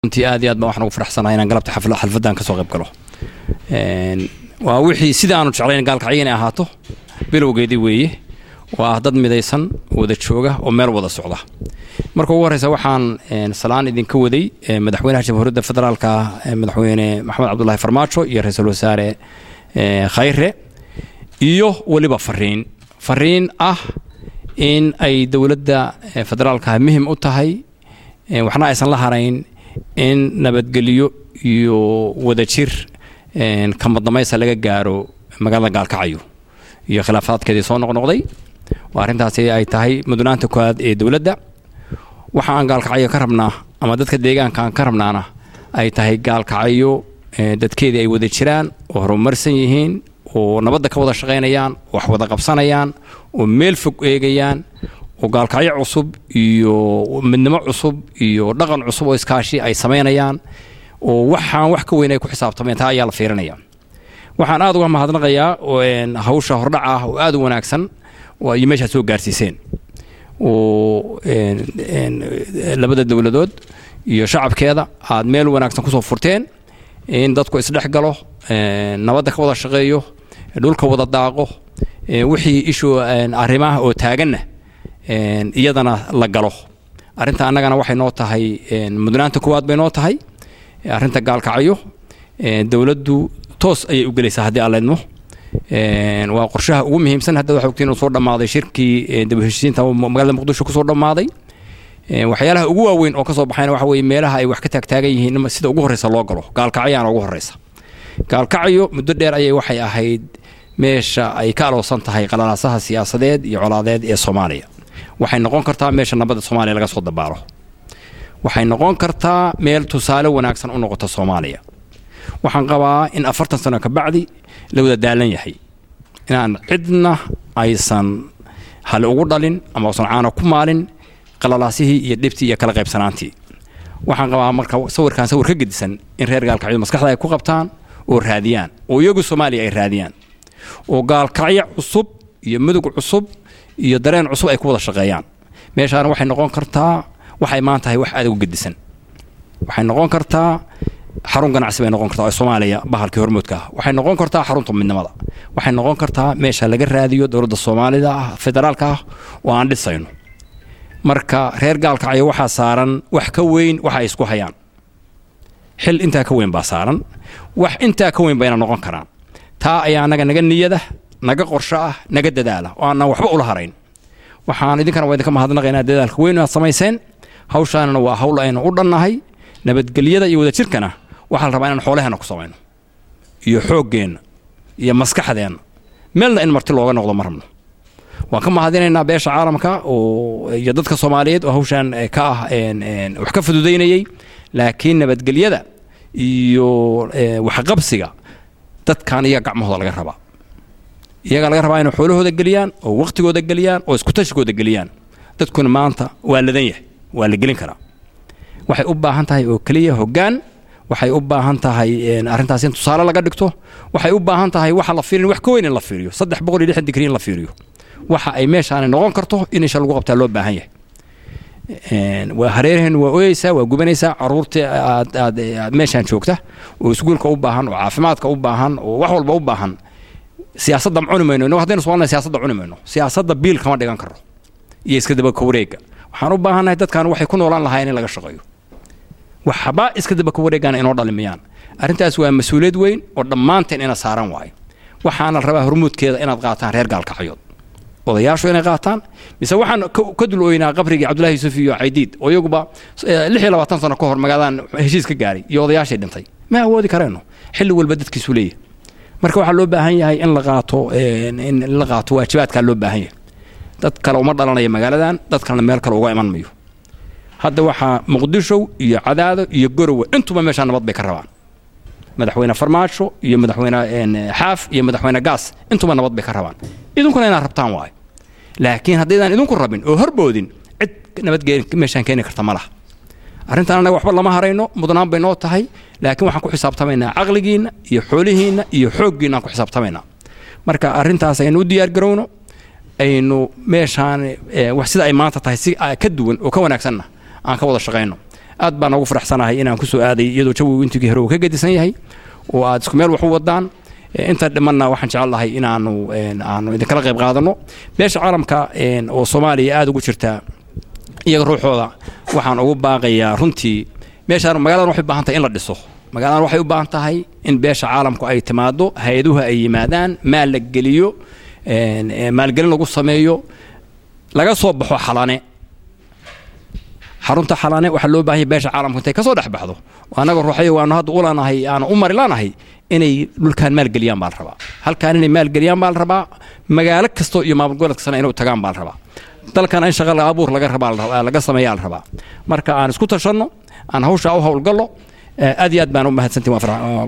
runtii aad iyo aad baan waxaan ugu faraxsanahay inaan galabta xafla xalfaddan ka soo qayb galo waa wixii sida aanu jeclayn gaalkacyo inay ahaato bilowgeedii weeye waa dad midaysan wada jooga oo meel wada socda marka ugu horreysa waxaan salaan idinka waday madaxweynaha jamhuuriyadda federaalka madaxweyne maxamed cabdulaahi farmaajo iyo ra-iisul wasaare khayre iyo weliba fariin fariin ah in ay dowladda federaalka muhim u tahay waxna aysan la harayn in nabadgelyo iyo wadajir kamaddamaysa laga gaaro magaalada gaalkacyo iyo khilaafaadkeedii soo noqnoqday oo arrintaasi ay tahay mudnaanta koowaad ee dowladda waxa aan gaalkacyo ka rabnaa ama dadka deegaanka aan ka rabnaana ay tahay gaalkacyo dadkeedii ay wada jiraan oo horumarsan yihiin oo nabadda ka wada shaqaynayaan wax wada qabsanayaan oo meel fog eegayaan oo gaalkacyo cusub iyo midnimo cusub iyo dhaqan cusub oo iskaashi ay samaynayaan oo waxaan wax ka weyn ay ku xisaabtameen taa ayaa la fiirinaya waxaan aad uga mahadnaqayaa hawsha hordhac ah oo aad u wanaagsan oo ay meeshaad soo gaarsiiseen oo labada dowladood iyo shacabkeeda aad meel wanaagsan kusoo furteen in dadku isdhex galo nabadda ka wada shaqeeyo dhulka wada daaqo wixii ishu arrimaha oo taaganna iyadana la galo arrinta annagana waxay noo tahay mudnaanta koowaad bay noo tahay arrinta gaalkacyo dowladdu toos ayay u gelaysaa haddii aan leedmo waa qorshaha ugu muhiimsan hadda waxa ogtiin inuu soo dhammaaday shirkii daba-heshiisiinta magaalada muqdisho kusoo dhammaaday waxyaalaha ugu waaweyn oo ka soo baxayna waxa weeye meelaha ay wax ka taagtaagan yihiin sida ugu horreysa loo galo gaalkacyaana ugu horreysa gaalkacyo muddo dheer ayay waxay ahayd meesha ay ka aloosan tahay qalalaasaha siyaasadeed iyo colaadeed ee soomaaliya waxay noqon kartaa meesha nabadda soomaaliya laga soo dabaalo waxay noqon kartaa meel tusaale wanaagsan u noqota soomaaliya waxaan qabaa in afartan sano ka bacdi la wada daalan yahay inaan cidna aysan hali ugu dhalin ama usan caana ku maalin qalalaasihii iyo dhibtii iyo kala qaybsanaantii waxaan qabaa marka sawirkaan sawir ka gedisan in reer gaalkacyo maskaxda ay ku qabtaan oo raadiyaan oo iyagu soomaaliya ay raadiyaan oo gaalkacyo cusub iyo mudug cusub iyo dareen cusub ay ku wada shaqeeyaan meeshaana waxay noqon kartaa waxay maan tahay wax aad ugu gedisan waxay noqon kartaa xarun ganacsi bay noqon kartaa oo soomaaliya bahalkii hormuudka ah waxay noqon kartaa xarunta midnimada waxay noqon kartaa meesha laga raadiyo dowladda soomaalida ah federaalka ah oo aan dhisayno marka reer gaalkacyo waxaa saaran wax ka weyn waxa ay isku hayaan xil intaa ka weyn baa saaran wax intaa ka weyn bayna noqon karaan taa ayaa annaga naga niyada naga qorsho ah naga dadaala oo aanan waxba ula harayn waxaan idinkana waa idinka mahadnaqaynaa dadaalka weyn aad samayseen hawshaanana waa hawl aynu u dhannahay nabadgelyada iyo wadajirkana waxaa la rabaa inaan xoolaheenna ku samayno iyo xooggeenna iyo maskaxdeenna meelna in marti looga noqdo ma rabno waan ka mahadinaynaa beesha caalamka oo iyo dadka soomaaliyeed oo hawshaan ka ah wax ka fududaynayey laakiin nabadgelyada iyo waxqabsiga dadkan iyaga gacmahooda laga rabaa iyagaa laga rabaa inay xoolahooda geliyaan oo waqtigooda geliyaan oo iskutashigooda geliyaan dadkuna maanta waa ladan yahay waa la gelin karaa waxay u baahan tahay oo keliya hoggaan waxay u baahan tahay arrintaas in tusaale laga dhigto waxay u baahan tahay waxa la fiirin wax ka weyn in la fiiriyo saddex boqol iyo lixdan digrii in la fiiriyo waxa ay meeshaani noqon karto in isha lagu qabtaa loo baahan yahay waa hareeraheen waa oyeysaa waa gubanaysaa caruurtii aad aad aad meeshaan joogta oo iskuulka u baahan oo caafimaadka u baahan oo wax walba u baahan siyaasadda ma cuni mayno innagu haddaynu somalina siyaasadda cuni mayno siyaasadda biil kama dhigan karo iyo iska daba ka wareega waxaan u baahannahay dadkan waxay ku noolaan lahaayeen in laga shaqeeyo waxba iska daba ka wareegaana inoo dhalimayaan arrintaas waa mas-uuliyad weyn oo dhammaanteen ina saaran waayo waxaana la rabaa hormuudkeeda inaad qaataan reer gaalkacyood odayaashu inay qaataan mise waxaan ka dul ooynaa qabrigii cabdullahi yuusuf iyo caydiid oo iyaguba lix iyo labaatan sano ka hor magaaladan heshiis ka gaaray iyo odayaashay dhintay ma awoodi karayno xilli walba dadkiisu leeyahay marka waxaa loo baahan yahay in la qaato in la qaato waajibaadkaa loo baahan yahay dad kale uma dhalanaya magaaladan dad kalena meel kale uga iman mayo hadda waxaa muqdisho iyo cadaado iyo gorowe intuba meeshaa nabad bay ka rabaan madaxweyne farmaajo iyo madaxweyne xaaf iyo madaxweyne gaas intuba nabad bay ka rabaan idinkuna inaad rabtaan waayo laakiin haddaydaan idinku rabin oo horboodin cid nabad meeshaan keeni karta ma laha arrintan annaga waxba lama harayno mudnaan bay noo tahay laakiin waxaan ku xisaabtamaynaa caqligiinna iyo xoolihiinna iyo xooggiinna aan ku xisaabtamaynaa marka arrintaas aynu u diyaargarowno aynu meeshaan wax sida ay maanta tahay si ka duwan oo ka wanaagsanna aan ka wada shaqayno aad baan ugu faraxsanahay inaan ku soo aaday iyadoo jawigu intigii hore uu ka gedisan yahay oo aad isku meel wax u wadaan inta dhimanna waxaan jecelahay inaanu aanu idinkala qayb qaadano beesha caalamka oo soomaaliya aada ugu jirtaa iyaga ruuxooda waxaan ugu baaqayaa runtii meeshaan magaaladan waxay u baahan tahay in la dhiso magaaladan waxay u baahan tahay in beesha caalamku ay timaado hay-aduhu ay yimaadaan maal la geliyo maalgelin lagu sameeyo laga soo baxo xalane xarunta xalane waxaa loo baahanya beesha caalamku intay kasoo dhex baxdo annaga ruuxayo waanu hadda u lanahay aanu u mari lanahay inay dhulkaan maalgeliyaan baa la rabaa halkaan inay maalgeliyaan baa la rabaa magaalo kastoo iyo maamul goboleed kastana inay u tagaan baa la rabaa dalkan in shaqa abuur laga rabaa laga sameeyaa la rabaa marka aan isku tashanno aan hawshaa u howlgallo aad iyo aad baan u mahadsantihin